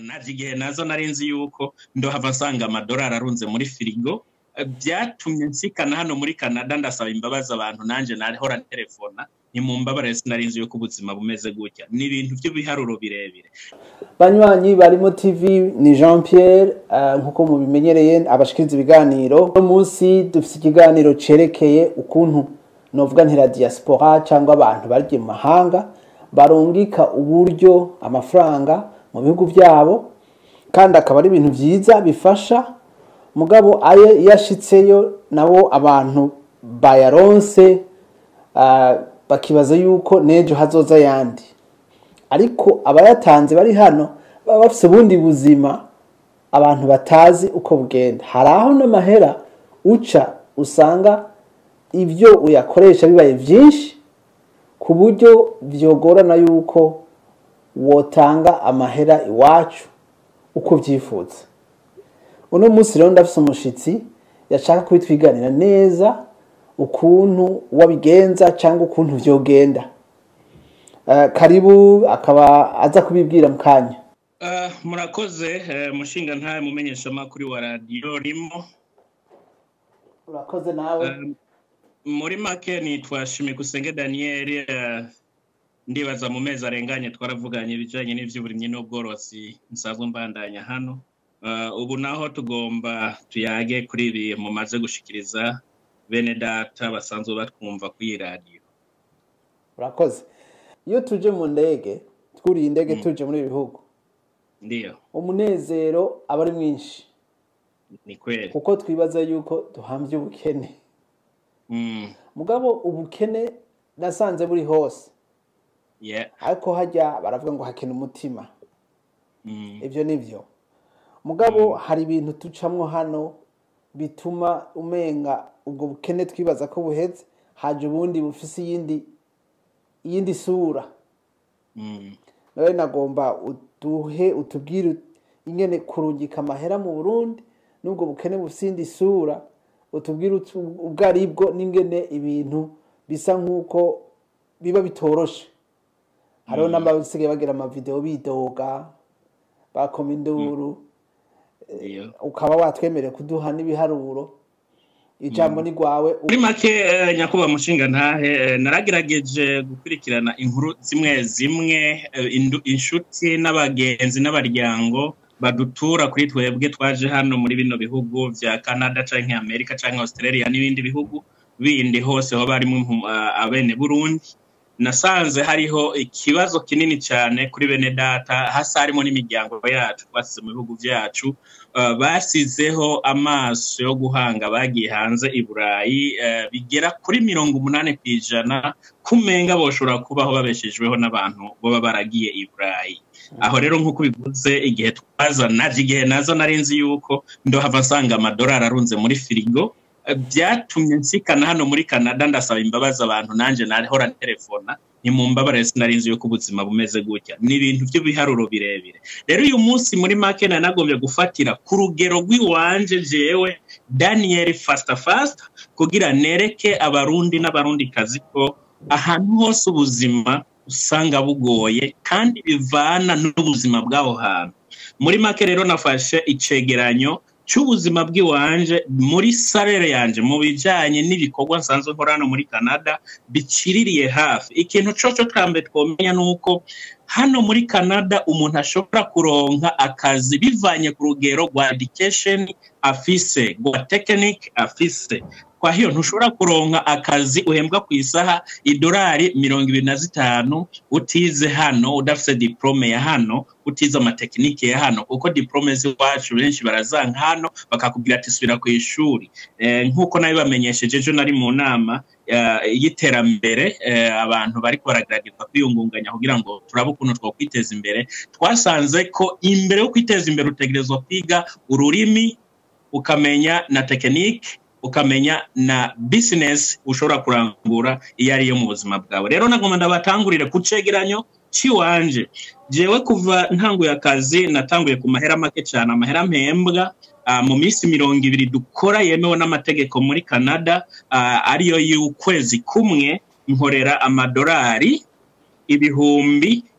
naje igihe nazo nari nzi yuko ndohava nsanga amadolari arunze muri firigo Eh, byatumye nsikana hano muri canada ndasaba imbabazi abantu nanjye narihora telefona ntimumbabare sinari nzi yuko ubuzima bumeze gutya ni ibintu by'ibiharuro birebire banywanyi barimo tv ni jean pierre eh, nk'uko mubimenyereye abashikiriza ibiganiro uno munsi dufite ikiganiro cerekeye ukuntu novuga ntira diaspora cyangwa abantu bagiye mu mahanga barungika uburyo amafaranga mu bihugu byabo kandi akaba ari ibintu byiza bifasha mugabo ayo iyo ashitseyo nabo abantu bayaronse ah, bakibaza yuko n'ejo hazoza ayandi ariko abayatanze bari hano baba bafite ubundi buzima abantu batazi uko bugenda hari aho n'amahera uca usanga ibyo uyakoresha bibaye byinshi ku buryo byogorana yuko wotanga amahera iwacu uko ubyifuza uno munsi rero ndafise umushitsi yashaka kubitwiganira neza ukuntu wabigenza cyangwa ukuntu vyogenda Eh, karibu akaba aza kubibwira mu kanya Eh, murakoze eh, mushinga ntawe mumenyeshamakuru wa radiyo rimo urakoze nawe Eh, muri make nitwa Shimikusenge Daniel eh, ndibaza mu mezi arenganye twaravuganye ibijyanye n'iby'uburimyi n'ubworozi nsanzwe mbandanya hano Eh, ubu naho tugomba tuyage kuri ibi mumaze gushikiriza bene data basanzwe batwumva kuri iyi radiyo urakoze iyo tuje mu ndege twuriye indege Mm. tuje muri ibi bihugu ndiyo umunezero aba ari mwinshi ni kweli kuko twibaza yuko duhambye ubukene Mm, mugabo ubukene nasanze buri hose yeah, ariko hajya baravuga ngo hakena umutima mm, ibyo ni byo mugabo hari ibintu ducamwo hano bituma umenga ubwo bukene twibaza ko buheze haje ubundi bufise iyindi iyindi sura mm. nawe nagomba uduhe utubwire ingene kurungika amahera mu burundi n'ubwo bukene bufise iyindi sura utubwire utu- ubwo ari bwo n'ingene ibintu bisa nk'uko biba bitoroshe hariho n'abasigaye bagira amavideo bidoga bakoma induru Ndiyo. ukaba watwemereye kuduha n'ibiharuro ijambo ni rwawe muri make eh, nyakubahwa mushinga ntahe eh, naragerageje gukurikirana inkuru zimwe zimwe eh, indu- inshuti n'abagenzi n'abaryango badutura kuri twebwe twaje hano muri bino bihugu vya canada canke amerika canke australia n'ibindi bihugu bindi hose hoba harimo impu- ah, abene burundi nasanze hariho ikibazo kinini cyane kuri bene data hasa harimo n'imiryango yacu twasize mu bihugu byacu Uh, basizeho amaso yo guhanga bagiye hanze i burayi uh, bigera kuri mirongo umunani ku ijana kumenga boshobora kubaho babeshejweho n'abantu baba baragiye i burayi aho rero nk'uko bivuze igihe twaza naje igihe nazo nari nzi yuko ndohava nsanga amadolari arunze muri firigo Uh, byatumye nsikana hano muri canada ndasaba imbabazi abantu nanjye narihora telefona ntimumbabare sinari nzi yuko ubuzima bumeze gutya ni ibintu by'ibiharuro birebire rero uyu munsi muri make nari nagombye gufatira ku rugero rw'iwanje jewe daniel fasita fasita kugira nereke abarundi n'abarundikazi ko ahantu hose ubuzima usanga bugoye kandi bivana n'ubuzima bw'aho hantu muri make rero nafashe icegeranyo cy'ubuzima bw'iwanje muri salere yanje mu bijyanye n'ibikorwa nsanzwe nkora hano muri canada biciririye hafi ikintu coco twambe twomenya ni uko hano muri canada umuntu ashobora kuronka akazi bivanye ku rugero rwa education afise rwa technique afise kwa hiyo ntushobora kuronka akazi uhembwa ku isaha idolari mirongo ibiri na zitanu utize hano udafise diplome ya hano utize amatekinike ya hano kuko diplome z'iwacu benshi barazanka hano bakakubwira ati subira ku ishuri eh, nk'uko nabibamenyesheje ejo nari mu nama eh, y'iterambere eh, abantu bariko baragerageza kwiyungunganya kugira ngo turabe ukuntu twokwiteza imbere twasanze ko imbere yo kwiteza imbere utegerezwa kwiga ururimi ukamenya na tekinike ukamenya na business ushobora kurangura iyo ariyo mu buzima bwawe rero nagomba ndabatangurire ku cegeranyo ciwanje jewe kuva ntanguye akazi natanguye ku mahera make cyane amahera mpembwa uh, mu minsi mirongo ibiri dukora yemewe n'amategeko muri canada uh, ariyo y'ukwezi kumwe nkorera amadolari ibihumbi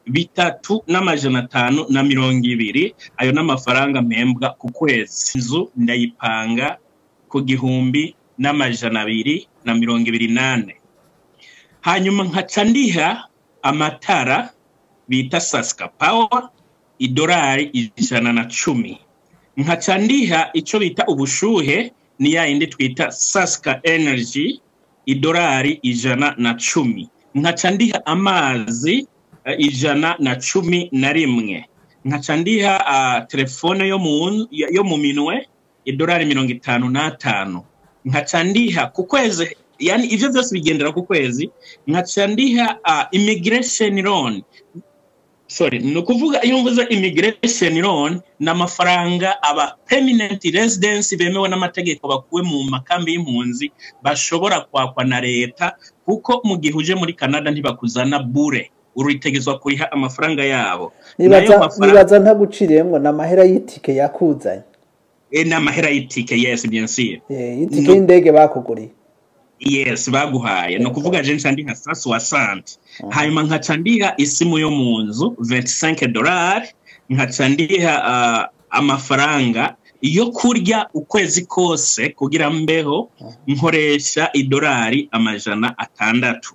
bitatu n'amajana atanu na mirongo ibiri ayo n'amafaranga mpembwa ku kwezi inzu ndayipanga ku gihumbi n'amajana abiri na mirongo ibiri n'ane hanyuma nkaca ndiha amatara bita sasika pawa idolari ijana na cumi nkaca ndiha icyo bita ubushuhe ni ya yindi twita sasika energy idolari ijana na cumi nkaca ndiha amazi eh, ijana na cumi na rimwe nkaca ndiha ah, telefone yo mu yo mu minwe idolari mirongo itanu n'atanu nkaca ndiha ku kwezi yani ivyo vyose bigendera ku kwezi nkaca ndiha uh, immigration loan sorry ni ukuvuga iyo mvuze immigration loan ni amafaranga aba permanent residence bemewe n'amategeko bakuwe mu makambi y'impunzi bashobora kwakwa na leta kuko mu gihe uje muri canada ntibakuzana bure uritegezwa kuriha amafaranga yabo nibaza Nayo mafaranga- nibaza ntaguciriyemwo ni amahera y'itike yakuzanye Eh, ni amahera y'itike yes bien sûr Eh, y'itike No. y'indege bakuguriye yes baguhaye ni ukuvuga je nca ndiha sa soixante hanyuma nkaca ndiha isimu yo mu nzu 25 dolari nkaca ndiha uh, amafaranga yo kurya ukwezi kose kugira mbeho nkoresha idolari amajana atandatu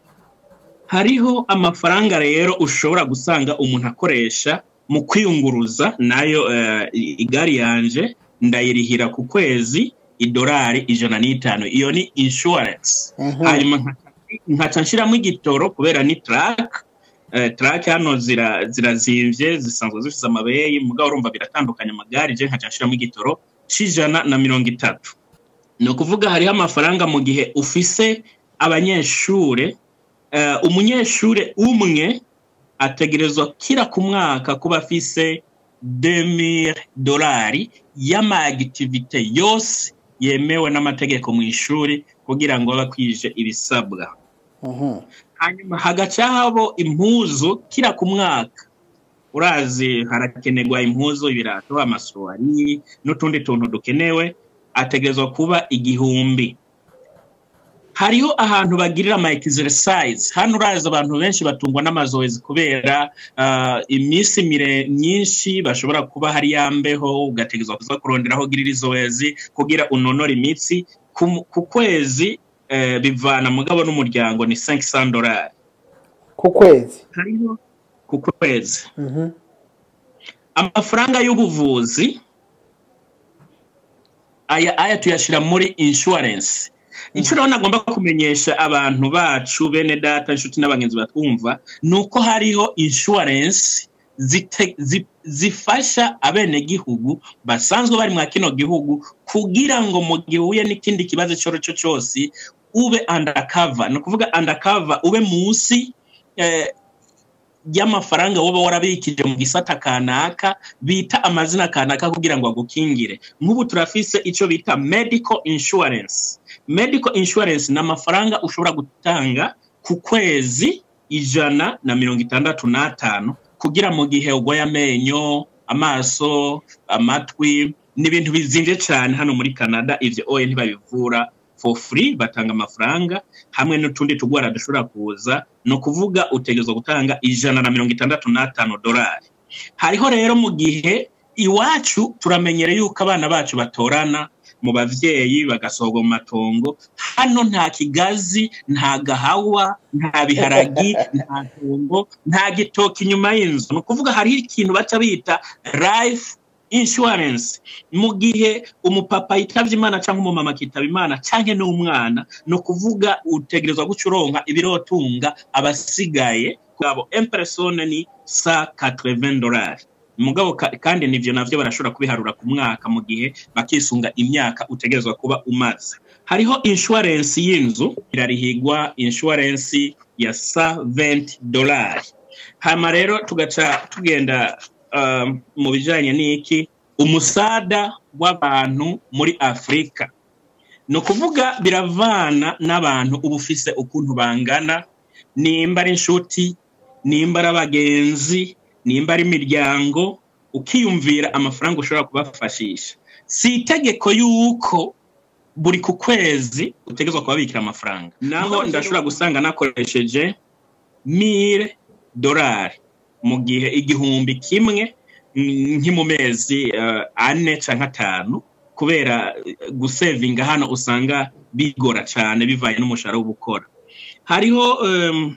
hariho amafaranga rero ushobora gusanga umuntu akoresha mu kwiyunguruza nayo uh, igari yanje ndayirihira ku kwezi idolari ijana n'itanu iyo ni insurance Mhm. hanyuma nkaca- nkaca nshiramo igitoro kubera ni track eh, track hano zira zirazimvye zisanzwe zifise amabeyi mugabo urumva biratandukanye amagare je nkaca nshiramo igitoro c'ijana na mirongo itatu ni ukuvuga hariho amafaranga mu gihe ufise abanyeshure eh, umunyeshure umwe ategerezwa kira ku mwaka kuba afise 2000 dolari y'amagitivite yose yemewe n'amategeko mu ishuri kugira ngo abe akwije ibisabwa Mhm. hanyuma hagaca habo impuzu kira ku mwaka urazi harakenerwa impuzu ibirato amasuwari n'utundi tuntu dukenewe ategerezwa kuba igihumbi hariho ahantu bagirira ama exercise hano urazi abantu benshi batungwa n'amazoezi kubera uh, iminsi mire myinshi bashobora kuba hari yambeho ugategerezwa kuza kuronderaho ugirira izoezi kugira unonore imitsi ku, ku kwezi eh, bivana mugabo n'umuryango ni 500 dolari ku kwezi hariho ku kwezi Mhm. amafaranga y'ubuvuzi aya aya tuyashira muri insurance icyo rero nagomba kumenyesha abantu bacu bene data inshuti n'abagenzi batwumva ni uko hariho insurance zite, zi, zifasha abenegihugu basanzwe bari mwa kino gihugu kugira ngo mu gihe uhuye n'ikindi kibazo icyo ari cyo cyose ube undercover ni ukuvuga undercover ube munsi eh, y'amafaranga woba warabikije mu gisata kanaka bita amazina kanaka kugira ngo agukingire nk'ubu turafise icyo bita medical insurance medical insurance ni amafaranga ushobora gutanga ku kwezi ijana na mirongo itandatu n'atanu kugira mu gihe urwaye amenyo amaso amatwi ni ibintu bizimvye cyane hano muri canada ivyo oye ntibabivura for free batanga amafaranga hamwe n'utundi tugwara dushobora kuza ni ukuvuga utegerezwa gutanga ijana na mirongo itandatu n'atanu dolari hariho rero mu gihe iwacu turamenyere yuko abana bacu batorana mu bavyeyi bagasohorwa mu matongo hano nta kigazi nta gahawa nta biharagi nta ntongo nta gitoki inyuma y'inzu ni ukuvuga hariho ikintu baca bita life insurance mu gihe umupapa yitavye imana cyangwa umumama akitaba imana cyangwa n'umwana ni ukuvuga utegerezwa guca uronka ibirotunga abasigaye abo impersone ni sa 80 dolari mugabo ka- kandi nivyo navyo barashobora kubiharura ku mwaka mu gihe bakisunga imyaka utegerezwa kuba umaze hariho insurance y'inzu irarihigwa insurance ya sa 20 dolari hama rero tugaca tugenda um, mu bijanye n'iki umusada w'abantu muri afurika ni ukuvuga biravana n'abantu uba ufise ukuntu bangana nimba ari inshuti nimba ari abagenzi nimba ari imiryango ukiyumvira amafaranga ushobora kubafashisha si itegeko yuko buri ku kwezi utegerezwa kubabikira amafaranga naho ndashobora gusanga nakoresheje mire dolari mu gihe igihumbi kimwe mm, nki mu mezi eh, ane canke atanu kubera eh, gusevinga hano usanga bigora cane bivanye n'umushahara w'ubukora hariho em,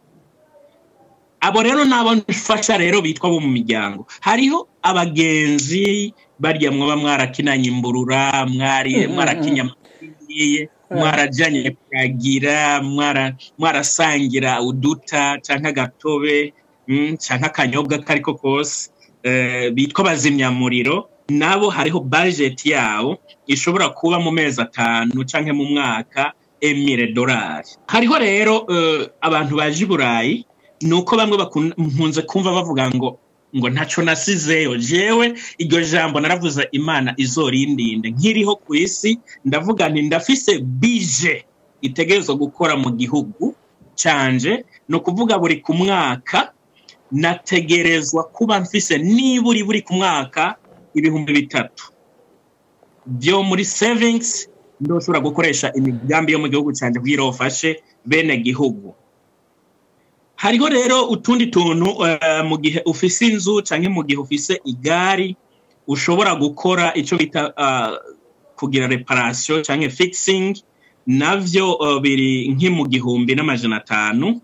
abo rero nabo mfasha rero bitwa bo mu miryango hariho abagenzi barya mwaba mwarakinanye imburura mwari Mm, mm, mwarakinya amatiye mwarajanye kuragira mwara- mwarasangira uduta canke agatobe mm, canke akanyobwa kariko kose eh, bitwa bazimyamuriro nabo hariho budget yabo ishobora kuba mu mezi atanu canke mu mwaka emire dolari hariho rero eh, abantu baje i burayi ni uko bamwe bakun- mpunze kumva bavuga ngo ngo ntaco nasizeyo jewe iryo jambo naravuze imana izorindinde nkiriho ku isi ndavuga nti ndafise bije itegerezwa gukora mu gihugu canje ni ukuvuga buri ku mwaka nategerezwa kuba mfise niburi buri ku mwaka ibihumbi bitatu byo muri savings ndoshobora gukoresha imigambi yo mu gihugu canje kugira bafashe bene gihugu hariho rero utundi tuntu eh, mu gihe ufise inzu canke mu gihe ufise igari ushobora gukora ico bita ah, kugira reparation canke fixing navyo eh, biri nki mu gihumbi n'amajana atanu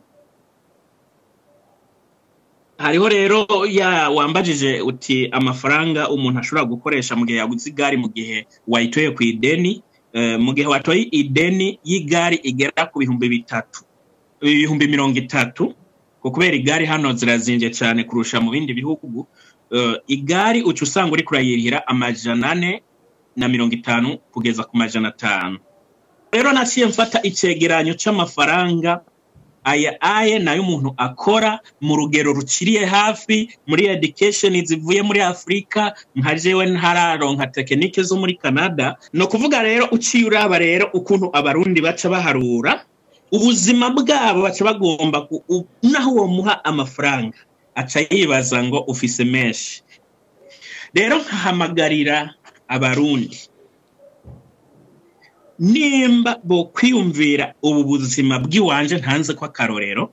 hariho rero ya wambajije uti amafaranga umuntu ashobora gukoresha mu gihe yaguze igari mu gihe wayitoye ku ideni eh, mu gihe watoye ideni y'igari igera ku bihumbi bitatu ibihumbi mirongo itatu ko kubera igari hano zirazinje cyane kurusha mu bindi bihugu eh, igari uca usanga uri kurayirihira amajana ane na mirongo itanu kugeza ku majana atanu rero naciye mfata icegeranyo c'amafaranga aya aye nayo umuntu akora mu rugero ruciriye hafi muri education zivuye muri afurika nka jewe ntararonka tekinike zo muri canada ni ukuvuga rero uciye uraba rero ukuntu abarundi baca baharura ubuzima bwabo baca bagomba ku- u- naho uwo muha amafaranga aca yibaza ngo ufise menshi rero nkahamagarira abarundi nimba bo kwiyumvira ubu buzima bw'iwanje ntanze ko akarorero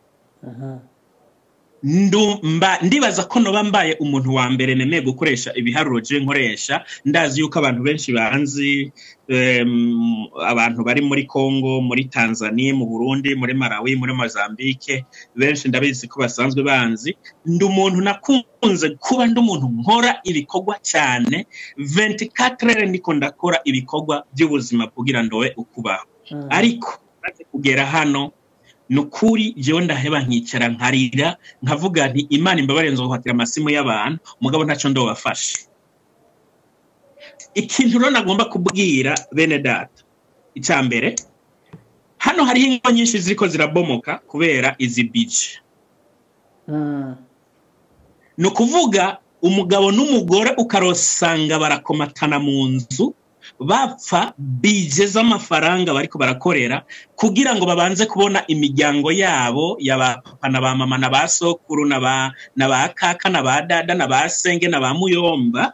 ndu- mba- ndibaza ko noba mbaye umuntu wa mbere nemeye gukoresha ibiharuro je nkoresha ndazi yuko abantu benshi banzi em, abantu bari muri Congo muri Tanzania mu Burundi muri Malawi muri Mozambique benshi ndabizi ko basanzwe banzi ndi umuntu nakunze kuba ndi umuntu nkora ibikorwa cyane 24 heures ndiko ndakora ibikorwa by'ubuzima kugira ndowe ukubaho ariko maze kugera hano ni ukuri jewe ndaheba nkicara nkarira nkavuga nti imana imbabare nzohatira amasimu y'abantu mugabo ntacyo ndobafashe ikintu rero nagomba kubwira bene data icya mbere hano hariho ingo nyinshi ziriko zirabomoka kubera izi bije ni ukuvuga umugabo n'umugore ukarosanga barakomatana mu nzu bapfa bije z'amafaranga bariko barakorera kugira ngo babanze kubona imiryango yabo ya ba papa na ba mama na ba sokuru na ba na ba kaka na ba dada na ba senge na ba muyomba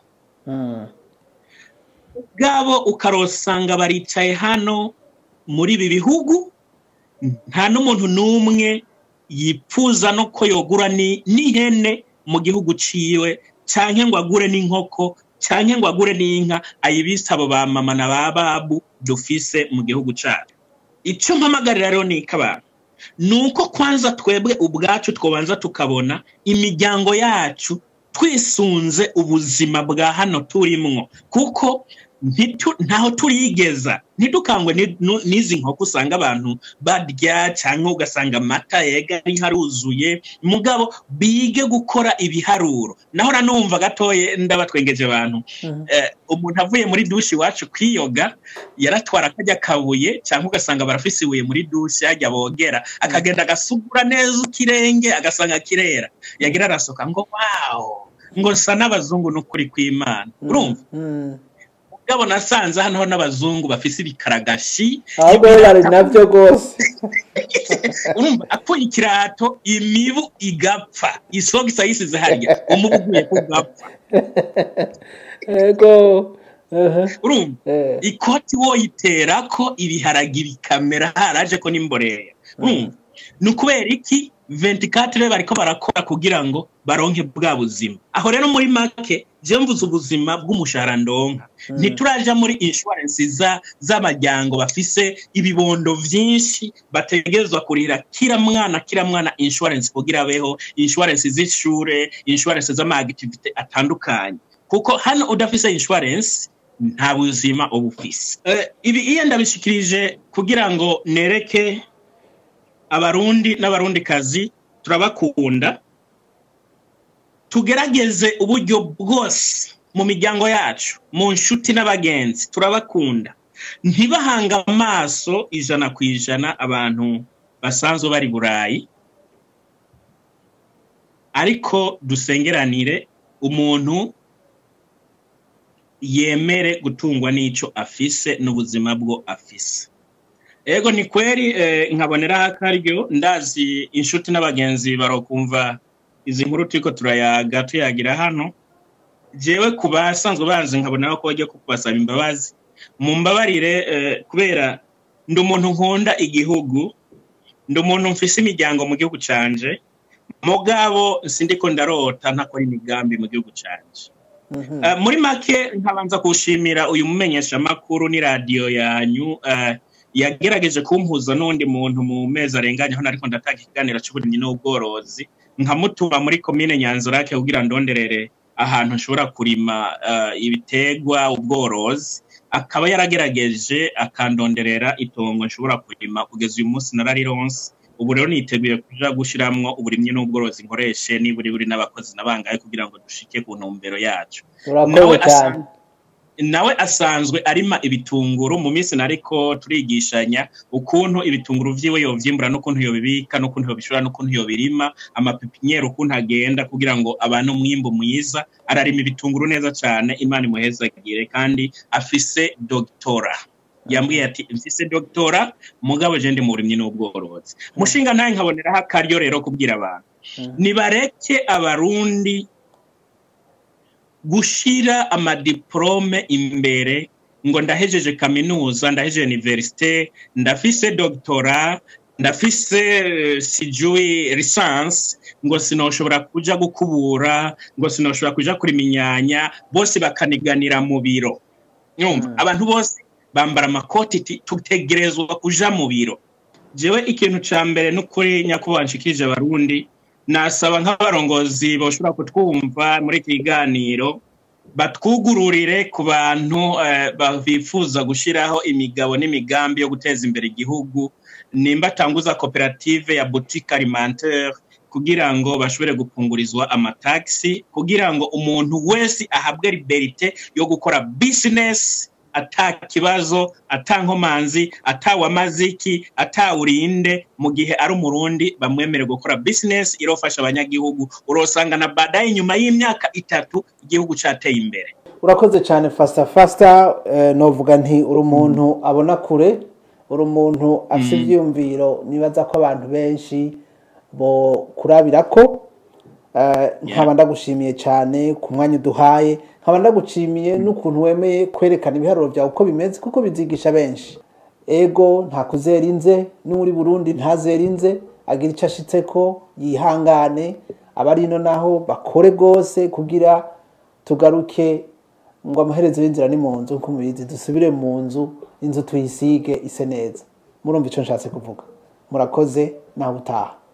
bwabo ukarosanga baricaye hano muri ibi bihugu nta n'umuntu n'umwe yipfuza no ko yogura ni- n'ihene mu gihugu ciwe canke ngo agure n'inkoko canke ngo agure n'inka ayibise abo ba mama na ba babu dufise mu gihugu cacu ico mpamagarira rero ni abantu ni uko kwanza twebwe ubwacu twobanza tukabona imiryango yacu twisunze ubuzima bwa hano turimwo kuko ntitu- ntaho turigeza ntidukangwe ni- nu- n'izi nkoko usanga abantu barya cyangwa ugasanga amata yega ari haruzuye mugabo bige gukora ibiharuro naho nanumva gatoye ndabatwengeje abantu eh, umuntu avuye muri dushi iwacu kwiyoga yaratwara akajya kabuye cyangwa ugasanga barafise ibuye muri dushi yajya bogera akagenda agasugura neza ikirenge agasanga kirera yagira arasoka ngo wawo ngo nsa n'abazungu n'ukuri kw'imana urumva mugabo nasanze hano n'abazungu bafise ibikaragashi ahubwo bo bari nabyo rwose urumva akuye ikirato imibu igapfa isogisa yisize harya umubu uguye kugapfa ego aha, urumva eh, ikoti woyiterako ibiharagi bikamera haraje ko n'imboreya urumva ni ukubera iki ventikatire bariko barakora kugira ngo baronke bwa buzima aho rero muri make je mvuze ubuzima bw'umushahara ndonka ntituraja muri insurance za z'amaryango bafise ibibondo vyinshi bategerezwa kurira kila mwana kila mwana insurance kugira abeho insurance z'ishure insurance z'amaactivite atandukanye kuko hano udafise insurance nta buzima uba ufise Eh, ibi iyo ndabishikirije kugira ngo nereke abarundi n'abarundikazi turabakunda tugerageze uburyo bwose mu miryango yacu mu nshuti n'abagenzi turabakunda ntibahanga amaso ijana ku ijana abantu basanzwe bari burayi ariko dusengeranire umuntu yemere gutungwa n'ico afise n'ubuzima bwo afise ego ni kweri eh, nkaboneraho akaryo ndazi inshuti n'abagenzi barokumva izi nkuru turiko turayaga tuyagira hano jewe ku basanzwe banzi nkaboneraho ko bajya kubasaba imbabazi mumbabarire eh, kubera ndi umuntu nkunda igihugu ndi umuntu mfise imiryango mu gihugu canje mugabo sindiko ndarota ntakora imigambi mu gihugu canje Mhm. Uh, muri make nkabanza kushimira uyu mumenyeshamakuru ni radiyo yanyu uh, yagerageje kumpuza n'undi muntu mu mezi arenganye aho nariko ndatanga ikiganiro c'uburimyi n'ubworozi nkamutura muri komine nyanzurake kugira ndonderere ahantu nshobora kurima uh, ibitegwa ubworozi akaba yaragerageje akandonderera itongo nshobora kurima kugeza uyu munsi nararironse ubu rero niteguye kuja gushiramwo uburimyi n'ubworozi nkoreshe niburi buri n'abakozi nabangaye kugira ngo dushike ku ntumbero yacu urakoze nawe cyane asan- nawe asanzwe arima ibitunguru mu minsi nariko turigishanya ukuntu ibitunguru vyiwe yovyimbura n'ukuntu yobibika n'ukuntu yobishora n'ukuntu yobirima amapipinyeri ukuntu agenda kugira ngo abane umwimbu mwiza ararima ibitunguru neza cane imana imuhezagire kandi afise dogtora yambwiye ati mfise dogtora mugabo je ndi mu burimyi n'ubworozi mushinga ntaye nkaboneraho akaryo rero kubwira abantu Mhm. nibareke abarundi gushira amadiplome imbere ngo ndahejeje kaminuza ndahejeje universite ndafise doctora ndafise eh, sijui lisansi ngo sinoshobora kuja gukubura ngo sinoshobora kuja kurima inyanya bose bakaniganira mu biro nyumva Mm. abantu bose bambara amakoti ti- tutegerezwa kuja mu biro jewe ikintu ca mbere n'ukuri nyakubahwa nshikirije abarundi nasaba nk'abarongozi boshobora kutwumva muri iki kiganiro batwugururire ku bantu eh, ba- bifuza gushiraho imigabo n'imigambi yo guteza imbere igihugu nimba atanguza koperative ya boutique alimentaire kugira ngo bashobore gupungurizwa amatagisi kugira ngo umuntu wese ahabwe liberite yo gukora business ata kibazo ata nkomanzi atawe amaziki atawurinde mu gihe ari umurundi bamwemere gukora business irofasha abanyagihugu urosanga na baadaye nyuma y'imyaka itatu igihugu cateye imbere urakoze cyane fasita fasita novuga nti uri umuntu abona kure uri umuntu afite ibyiyumviro nibaza ko abantu benshi bo kurabira ko Eh, nkaba ndagushimiye cyane ku mwanya uduhaye nkaba ndagushimiye n'ukuntu wemeye kwerekana ibiharuro byawe uko bimeze kuko bizigisha benshi ego nta kuzera inze n'uri burundi ntazera inze agira icyo ashitse ko yihangane abari ino naho bakore rwose kugira tugaruke ngo amaherezo y'inzira ni mu nzu nk'uko mubizi dusubire mu nzu inzu tuyisige ise neza murumva icyo nshatse kuvuga murakoze nawe utaha